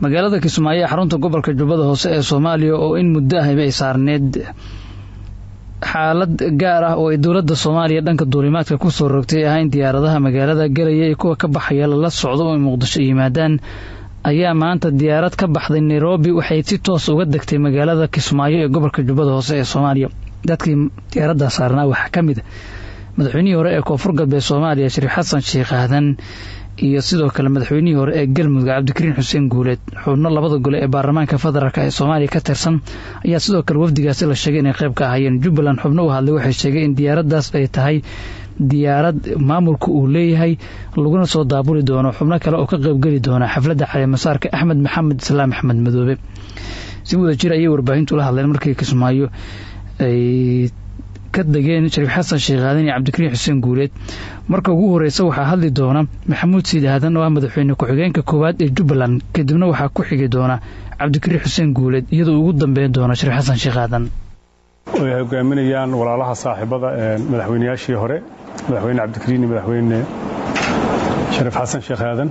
magaalada kismaayo ee xarunta gobolka jubbada hoose ee soomaaliya oo in muddo ahayba ay saarneed xaalad gaar ah oo ay dowladda soomaaliya dhanka duulimaadka ku soo rogtay ah in diyaaradaha magaalada galaya iyo kuwa ka baxaya lala socdo oo ay muqdisho yimaadaan ayaa maanta diyaarad ka baxday nairobi waxay si toos uga degtay magaalada kismaayo ee gobolka jubbada hoose ee soomaaliya dadkii diyaaraddaa saarnaa waxaa ka mid a madaxweynihii hore ee koonfur galbeed soomaaliya shariif xasan sheekh aadan iyo sidoo kale madaxweynihii hore ee galmudug cabdikariin xuseen guuleed xubno labada gole ee baarlamaanka federaalk ee soomaaliya ka tirsan ayaa sidoo kale wafdigaasi la sheegay inay qayb ka ahaayeen jubbaland xubno u hadlay waxay sheegay in diyaaraddaas ay tahay diyaarad maamulka uu leeyahay laguna soo daabuli doono xubno kale oo ka qaybgeli doona xafladda caleemasaarka axmed maxamed islaam axmed madoobe si wada jir ayay warbaahintu la hadleen markii kismaayo ay ka degeen shariif xasan sheekh aadan iyo cabdikariin xuseen guuleed marka ugu horeysa waxaa hadli doona maxamuud siid aadan oo ah madaxweyne ku-xigeenka koowaad ee jubbaland kadibna waxaa ku xigi doona cabdikariin xuseen guuleed iyadoo ugu dambeyn doona shariif xasan sheekh aadan oo ay hogaaminayaan walaalaha saaxiibada ee madaxweynayaashii hore madaxweyne cabdikariin iyo madaxweyne shariif xasan sheekh aadan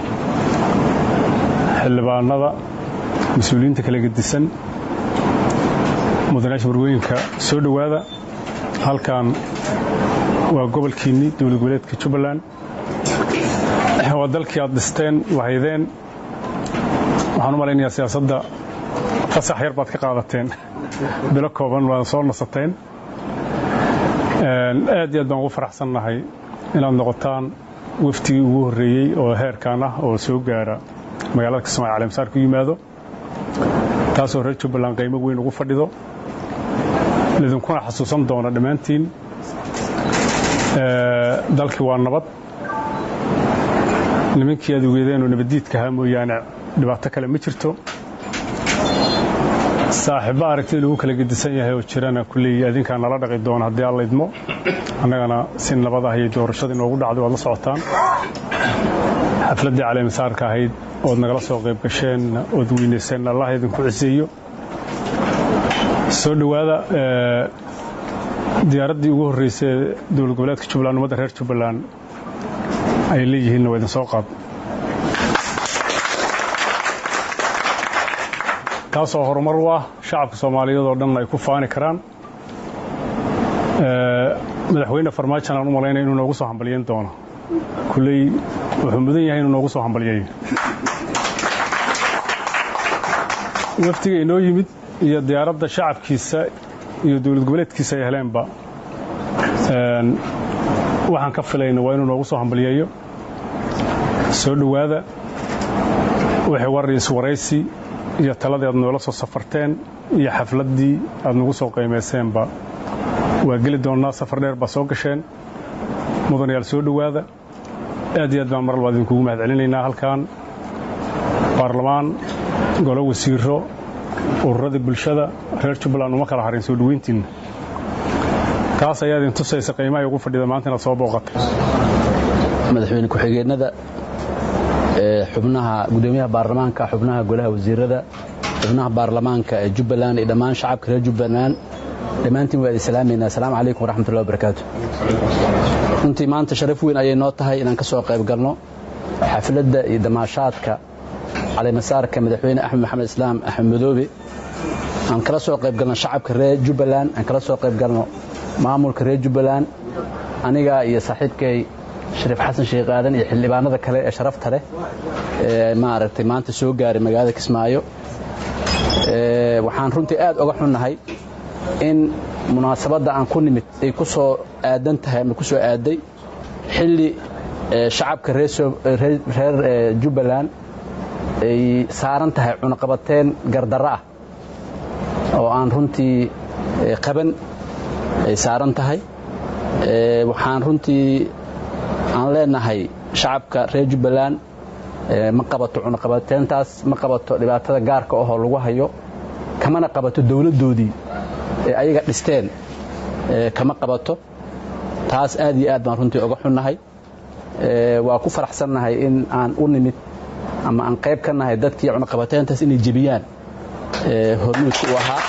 xildhibaanada mas-uuliyiinta kala gedisan mudanayaasha warwooyinka soo dhowaada halkan waa gobolkiinni dowlad goboleedka jubbaland waa dalkii aad dhisteen wahaydeen waxaan u malaynayaa siyaasadda fasax yar baad ka qaadateen bilo kooban waad soo nasateen aad iyo aad baan ugu faraxsannahay inaad noqotaan waftigii ugu horreeyey oo heerkan ah oo soo gaara magaalada kismaayo caleemsaar ku yimaado taasoo reer jubbaland qiimo weyn ugu fadhido idinkuna xasuusan doona dhammaantiin dalkii waa nabad nimankii aad ogeedeenoo nabaddiidka ahaa mooyaane dhibaato kale ma jirto saaxiibba aragtida lagu kala gedisan yahay oo jirana kulley adinkaa nala dhaqi doona haddii alla idmo annagana si nabad ah ayay doorashada inoogu dhacday waad la socotaan xafladdii caleemasaarka ahayd ood nagala soo qayb gasheen ood weynayseen allah idinku ciseeyo soo dhowaada diyaaraddii ugu horreysay ee dowlad goboleedka jubbaland ummadda reer jubbaland ay leeyihiinna waa idin soo qaad taasoo horumar u ah shacabka soomaaliyeed oo dhan ay ku faani karaan madaxweyne farmaajan aan u malaynaya inuu noogu soo hambalyeyn doono kulley wuxuu mudan yahay inuu noogu soo hambalyeeyo waftiga inoo yimid iyo diyaaradda shacabkiisa iyo dowlad goboleedkiisa ay heleenba waxaan ka filayna waa inuu noogu soo hambalyeeyo soo dhowaada wixii war iswaraysi iyo taladii aad noola soo safarteen iyo xafladdii aad nagu soo qiimayseenba waa geli doonnaa safar dheer baa soo gasheen mudanayaal soo dhowaada aad iyo aad baan maralba idinkugu mahad celinaynaa halkan baarlamaan golo wasiiro ururadii bulshada reer jubbaland uma kala harin soo dhoweyntiinna taas ayaa idin tusaysa qiimahay ugu fadhida maanta inaad soo booqatay madaxweyne ku-xigeenada xubnaha gudoomiyaha baarlamaanka xubnaha golaha wasiirada xubnaha baarlamaanka ee jubbaland iyo dhammaan shacabka reer jubbaland dhammaantiin waa idin salaamaynaa asalaamu calaykum waraxmatullahi wabarakaatu runtii maanta sharaf weyn ayay noo tahay inaan ka soo qayb galno xafladda iyo damaashaadka caleemasaarka madaxweyne axmed maxamed islaam axmed madoobe aan kala soo qayb galno shacabka reer jubbaland aan kala soo qayb galno maamulka reer jubbaland aniga iyo saaxiibkay shariif xasan sheekh aadan iyo xildhibaanada kale ee sharafta leh ee maaragtay maanta soo gaaray magaalada kismaayo waxaan runtii aad oga xunnahay in munaasabadda aan ku nimid ay ku soo aadan tahay ama ku soo aaday xilli shacabka reer jubbaland ay saaran tahay cunaqabateen gardarro ah oo aan runtii qaban ay saaran tahay waxaan runtii aan leenahay shacabka reer jubbaland ma qabato cunaqabateentaas ma qabato dhibaatada gaarka ahoo lagu hayo kamana qabato dowladdoodii ee ayaga dhisteen kama qabato taas aad iyo aad baan runtii oga xunnahay waa ku faraxsannahay in aan u nimid ama aan qayb ka nahay dadkii cunaqabateentaas inay jebiyaan hormuudka u ahaa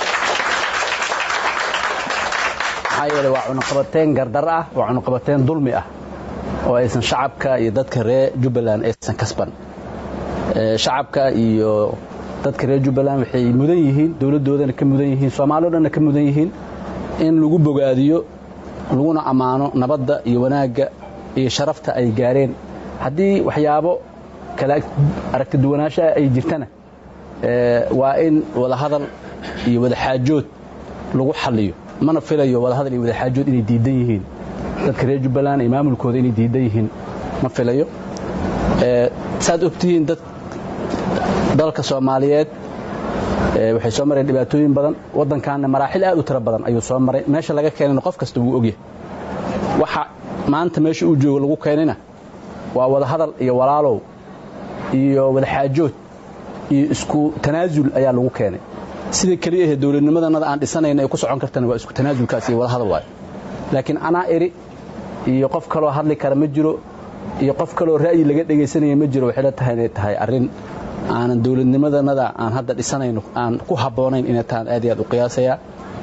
maxaa yeele waa cunaqabateen gardar ah waa cunaqabateen dulmi ah oo aysan shacabka iyo dadka reer jubbaland aysan kasban shacabka iyo dadka reer jubbaland waxay mudan yihiin dowladdoodana ka mudan yihiin soomaali o dhanna ka mudan yihiin in lagu bogaadiyo laguna ammaano nabadda iyo wanaagga iyo sharafta ay gaareen haddii waxyaabo kala aragti duwanaanshaha ay jirtana waa in wadahadal iyo wadaxaajood lagu xalliyo mana filayo wadahadal iyo wadaxaajood inay diidan yihiin dadka reer jubbaland iyo maamulkooda inay diidan yihiin ma filayo saad ogtihiin dad dalka soomaaliyeed waxay soo mareen dhibaatooyin badan waddankaanna maraaxil aad u tiro badan ayuu soo maray meesha laga keenayna qof kasta wuu ogyahay waxa maanta meesha uu joogo lagu keenayna waa wadahadal iyo walaalow iyo wadaxaajood iyo isku tanaasul ayaa lagu keenay sida keliya ahee dowladnimadanada aan dhisanayna ay ku socon kartana waa isku tanaasulkaas iyo wadahadal waayo laakiin anaa eri iyo qof kaloo hadli kara ma jiro iyo qof kaloo ra'yi laga dhegaysanaya ma jiro waxay la tahay inay tahay arrin aanan dowladnimadanada aan hadda dhisanayno aan ku habboonayn inay tahaan aad iyo aad u qiyaasayaa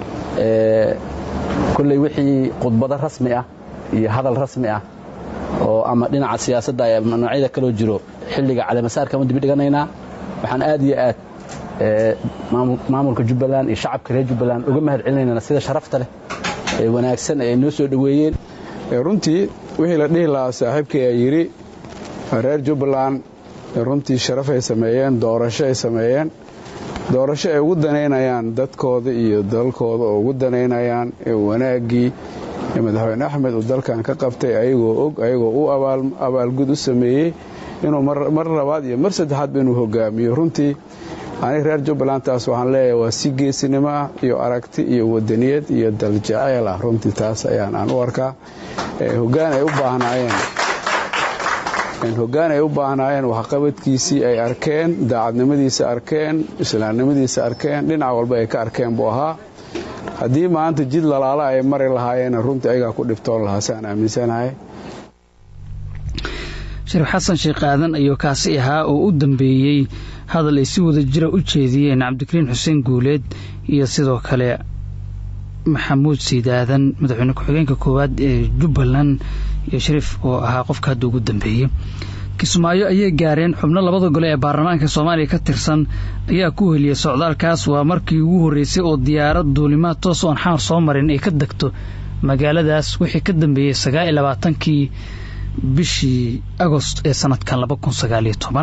kolley wixii khudbado rasmi ah iyo hadal rasmi ah oo ama dhinaca siyaasadda ama noocyada kaloo jiro xilliga caleemasaarka ma dibi dhiganaynaa waxaan aad iyo aad maamulka jubbaland iyo shacabka reer jubbaland uga mahad celinaynaa sida sharafta leh ee wanaagsan ee ay noo soo dhoweeyeen runtii wixii la dhihi lahaa saaxiibkii ay yidhi reer jubbaland runtii sharaf ay sameeyeen doorasho ay sameeyeen doorasho ay ugu danaynayaan dadkooda iyo dalkooda oo ugu danaynayaan wanaaggii madaxweyne axmed uu dalkan ka qabtay ayagoo og ayagoo u abaalgud u sameeyey inuu mar labaad iyo mar saddexaadba inuu hogaamiyo runtii aniga reer jubbaland taas waxaan leeyahay waa si geesinimo ah iyo aragti iyo wadaniyad iyo daljacayl ah runtii taas ayaan aan u arkaa hogaan ay u baahnaayeen hoggaan ay u baahnaayeen waxqabadkiisii ay arkeen daacadnimadiisa arkeen islaamnimadiisa arkeen dhinac walba ay ka arkeen buu ahaa haddii maanta jid lalaala ay mari lahaayeen runtii ayagaa ku dhibtoon lahaa si aan aaminsanahay shariif xasan sheekh aadan ayuu kaasi ahaa oo u dambeeyey hadal ay si wada jira u jeediyeen cabdikariin xuseen guuleed iyo sidoo kale maxamuud siid aadan madaxweyne ku-xigeenka koowaad ee jubbaland iyo shariif oo ahaa qofka hadda ugu dambeeyey kismaayo ayay gaareen xubno labada gole ee baarlamaanka soomaaliya ka tirsan ayaa ku heliyey socdaalkaas waa markii ugu horreysay oo diyaarad duulimaad toos oon xamar soo marin ay ka degto magaaladaas wixii ka dambeeyey sagaal iyo labaatankii bishii agost ee sanadkan laba kun sagaaliyo toban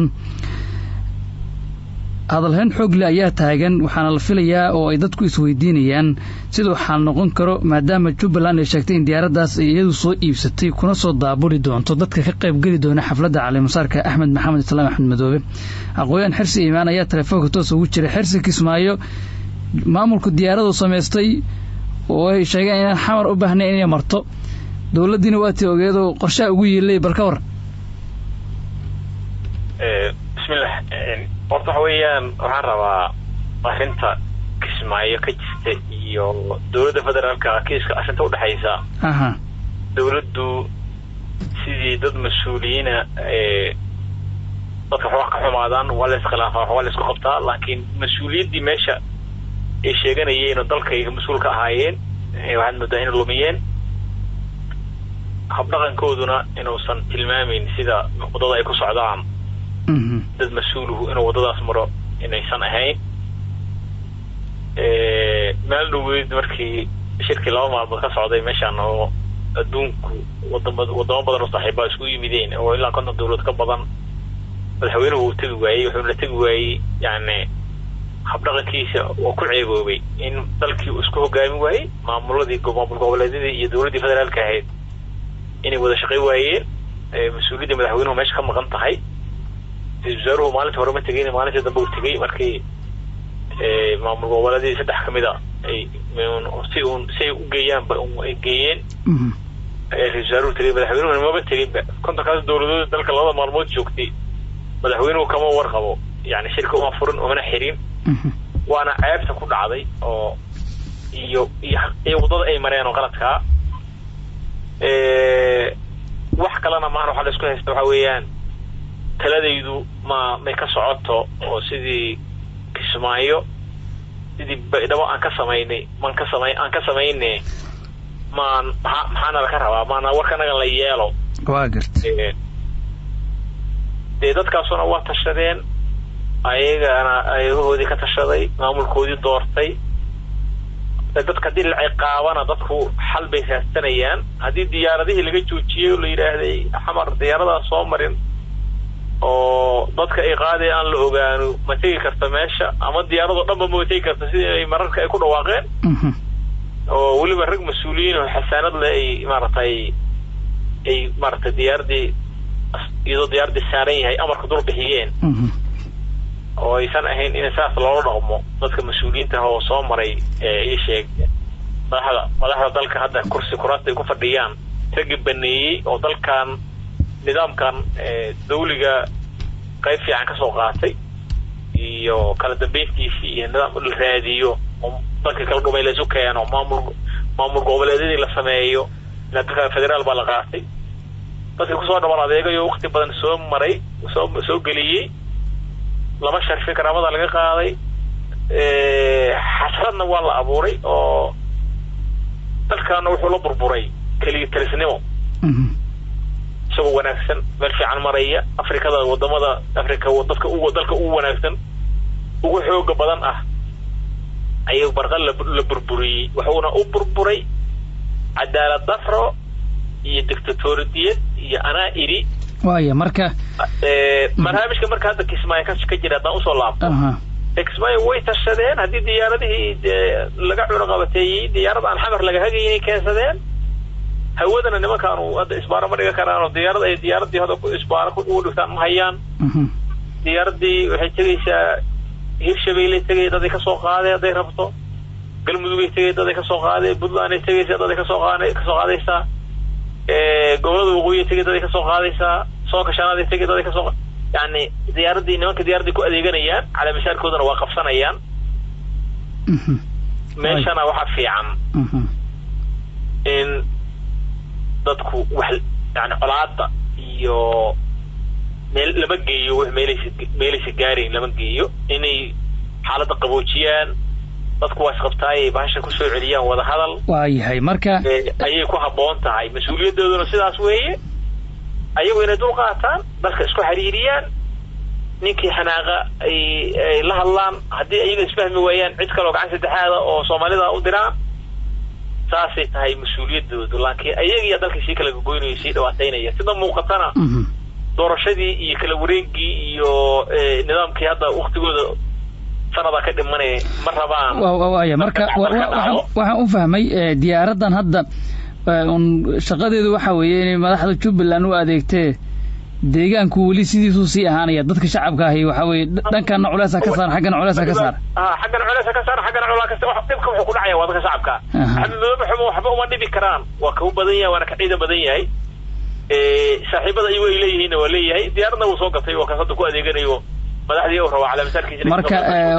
hadalhayn xoogle ayaa taagan waxaana la filayaa oo ay dadku isweydiinayaan siduu xaal noqon karo maadaama jubbaland ay sheegtay in diyaaraddaas ay iyadu soo iibsatay kuna soo daabuli doonto dadka ka qaybgeli doona xafladda calimasaarka axmed maxamed islaam axmed madoobe aqooyaan xirsi iimaan ayaa telefoonka toos ugu jiray xirsi kismaayo maamulku diyaaradu samaystay oo ay sheegeen inaan xamar u baahnayn inay marto dowladdiina waatii ogeedoo qorshaha ugu yiilay bal ka war bismillah horta waxa weeyaan waxaan rabaa arrinta kismaayo ka jirta iyo dowladda federaalka kiiska arrinta udhexaysa aha dowladdu sidii dad mas-uuliyiina dadka waxba ka xumaadaan waa la iskhilaafaa wax waa la isku qabtaa laakiin mas-uuliyaddii meesha ay sheeganayeen oo dalkayga mas-uul ka ahaayeen waxaad moodaa inay lumiyeen habdhaqankooduna inuusan tilmaamayn sida waddada ay ku socdaan dad mas-uuluhu inuu waddadaas maro inaysan ahayn meel dhaweyd markii shirkii laba maalmood ka socday meeshaan oo adduunku wadama waddamo badan oo saaxiibbaa isku yimideen oo ilaa konton dawlad ka badan madaxweynuhu uu tegi waayey wuxuuna tegi waayey yani habdhaqankiisa waa ku ceeboobay in dalkii uu isku hogaami waayey maamuladii maamul goboleedyadii iyo dowladdii federaalka ahayd inay wada shaqay waayeen mas-uuliyaddii madaxweynuhu meesha ka maqan tahay ra-isul wasaaruhu maalintii hore ma tegeyn maalintii dambe uu tegey markii maamul goboleedyadii saddex ka mid a ay si uun si ay u geeyaanba ay geeyeen ra-isul wasaaruhu tegey madaxweynuhuna maba teginba kontonkaas dowladood dalka labada maalmood joogtay madaxweynuhu kama warqabo yani shirka uma furin umana xirin waana ceebta ku dhacday oo iyo iyo waddada ay mareen oo qaladkaa wax kalena maana waxaa la isku haysta waxa weeyaan taladaydu ma may ka socoto oo sidii kismaayo sidii baydhabo aan ka samaynay maan ka samay aan ka samayne maan maxaa maxaana laka rabaa maana warkanaga la yeelo waa garta dee dadkaasuna waa tashadeen ayagana ayagahoodii ka tashaday maamulkoodii doortay dadka haddii la ciqaabana dadku xal bay raadsanayaan haddii diyaaradihii laga joojiyey oo la yidhaahday xamar diyaaradaas soo marin oo dadka ay qaadaya aan la ogaano ma tegi karta meesha ama diyaaradoo dhanba ma tegi karta sidii ay mararka ay ku dhawaaqeen oo weliba rag mas-uuliyiin oo xasaanad leh ay maaragtay ay maaragtay diyaaradii iyadoo diyaaradii saaran yahay amarka dul bixiyeen oo aysan ahayn in saas loola dhaqmo dadka mas-uuliyiinta oo soo maray ii sheeg madaxda madaxda dalka hadda kursi kuraasta ay ku fadhiyaan ragii baneeyey oo dalkan nidaamkan dawliga qayb fiican ka soo qaatay iyo kala dambeyntiisii iyo nidaam la raadiyo oo dalka kala dhumay la isu keeno maamul maamul goboleedyadii la sameeyo ilaa dalka federaal baa la qaatay dadkii kusoo dhaban adeegayo waqti badan soo maray soo soo geliyey lama sharfi karaamada laga qaaday xasradna waa la abuuray oo dalkaana wuxuu la burburay keliya talisnimo isagoo wanaagsan meel fiican maraya afrikada wadamada afrika dadka u dalka ugu wanaagsan ugu xooga badan ah ayuu barqal la burburiyey wuxuuna u burburay cadaalad dafro iyo dictatoriyad iyo anaa iri waaya marka barnaamijka marka hadda kismaayo ka jira haddaan usoo laabto kismaayo way tashadeen haddii diyaaradihii laga cunuqabateeyey diyaarad aan xamar laga hagaynay keensadeen hawadana nimankaanu hadda isbaaro ma dhigan karaan oo diyaarad ay diyaaradii hadda isbaaro ugu dhigtaan ma hayaan diyaaradii waxay tegaysaa hirshabeyley tegay daday kasoo qaadee hadday rabto galmudugay tegay daday kasoo qaadee puntlanday tegaysa daday kasoo qaad kasoo qaadaysaa gobolada waqooyiya tegay daday kasoo qaadaysaa soonka shanaad tegay daday kasoo yani diyaaradii nimanka diyaaradii ku adeeganayaan calaamishaarkoodana waa qabsanayaan meeshana waxaa fiican in dadku wax yani colaada iyo meel lama geeyo w meelaysa meelaysa gaarayn lama geeyo inay xaaladda qaboojiyaan dadku waa isqabtaayay bahasha kusoo celiyaan wada hadal waayahay marka ayay ku habboon tahay mas-uuliyadooduna sidaas weeye ayagu inay dul qaataan dadka isku xiriiriyaan ninkii xanaaqa ay ay la hadlaan haddii ayaga isfahmi waayaan cid kaleo gacan saddexaada oo soomaalida u diraan saasay tahay mas-uuliyadoodu laakiin ayagiiya dalka sii kala gogoynaya sii dhawaataynaya sida muuqatana doorashadii iyo kala wareegii iyo nidaamkii hadda waktigooda sanada ka dhimanaya ma rabaan waaya marka waxaan u fahmay diyaaraddan hadda un shaqadeedu waxa weeye inay madaxda jubbaland u adeegtee deegaanku weli sidiisuu sii ahaanaya dadka shacabka ahi waxa weye dhankana culeesa ka saar xaggana culeesa ka saar xaggana culeesa ka saar xaggana culaa ka saar dhibka wuxuu ku dhacaya waa dadka shacabka xabibadaba xumo waxba uma dhibi karaan waa kau badan yahay waana ka ciidan badan yahay saaxiibada iyagu ay leeyihiinna waa leeyahay diyaaradna wuu soo gatay oo kaas hadda ku adeeganayo madaxdii u rabaa calaamisaarkiisa marka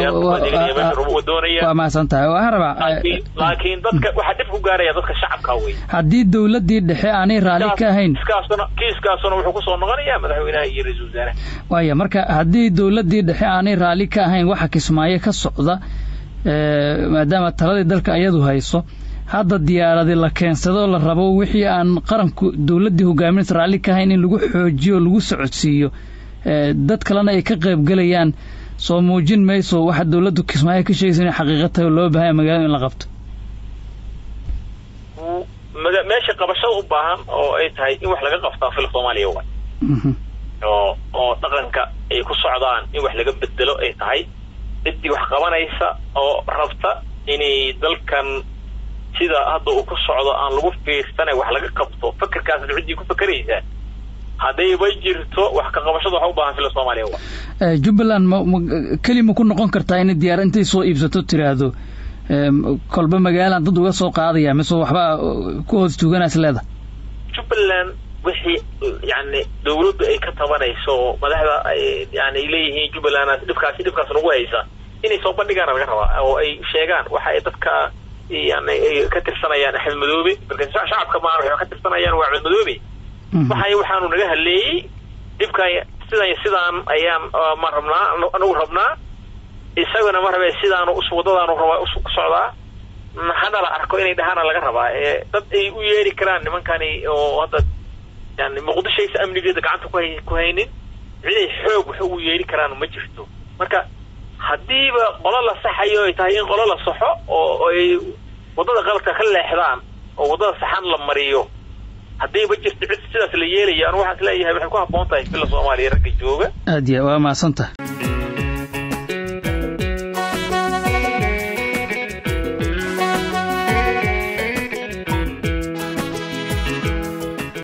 waa mahadsan tahay waxaan rabaa laakiin dadka waxaa dhib ku gaaraya dadka shacabka wey haddii dawladdii dhexe aanay raalli ka ahayn kiiskaasuna kiiskaasuna wuxuu kusoo noqonayaa madaxweynaha iyo ra-iisul wasaaraha waaya marka haddii dawladdii dhexe aanay raalli ka ahayn waxa kismaayo ka socda maadaama taladii dalka iyadu hayso hadda diyaaradi la keensado la rabo wixii aan qaranku dawladdii hogaaminaysa raalli ka ahayn in lagu xoojiyo o lagu socodsiiyo dad kalena ay ka qaybgelayaan soo muujin mayso waxa dawladdu kismaayo ka sheegaysa inay xaqiiqa tahay oo loo bahanya magaalada in la qabto meesha qabashada u baahan oo ay tahay in wax laga qabtaa fil soomaaliya waay oo oo dhaqanka ay ku socdaan in wax laga bedelo ay tahay ciddii wax qabanaysa oo rabta inay dalkan sida hadda uu ku socdo aan lagu fiirsanay wax laga qabto fakerkaasna ciddii ku fakeraysaa haddayba jirto wax ka qabashada waxa u baahan fila soomaaliya wa jubbaland ma ma keli ma ku noqon kartaa inay diyaar intay soo iibsato tiraahdo kolba magaalaan dad uga soo qaadaya mise waxba ku hoos tuuganaas leeda jubbaland wixii yani dawladdu ay ka tabanayso oo madaxda yani ay leeyihiin jubbaland dhibkaasi dhibkaas nagu haysa inay soo bandhigaan laga rabaa oo ay sheegaan waxa ay dadka yani ay ka tirsanayaan axmed madoobe marka shacabka maa waxay ka tirsanayaan waa axmed madoobe waxay waxaanu naga hadleeyey dhibkan sidan sidaan ayaan ma rabnaa anagu rabnaa isaguna ma rabe sidaanu wadadaanu rabaa ku socdaa hana la arko inay dhahaana laga rabaa dad ay u yeeri karaan nimankani oo hadda yani muqdishaysa amnigeeda gacanta kuhay ku haynin ciday xoog wax ugu yeeli karaan ma jirto marka haddiiba qolo la saxayo ay tahay in qolo la saxo oo ay waddada qaladka ka leexdaan oo waddada saxan la mariyo haddiiba jirto cid sidaas la yeelaya anu waxaan is leeyahay waxay ku habboon tahay bila soomaaliya ragga jooga aad ya waa mahadsantaha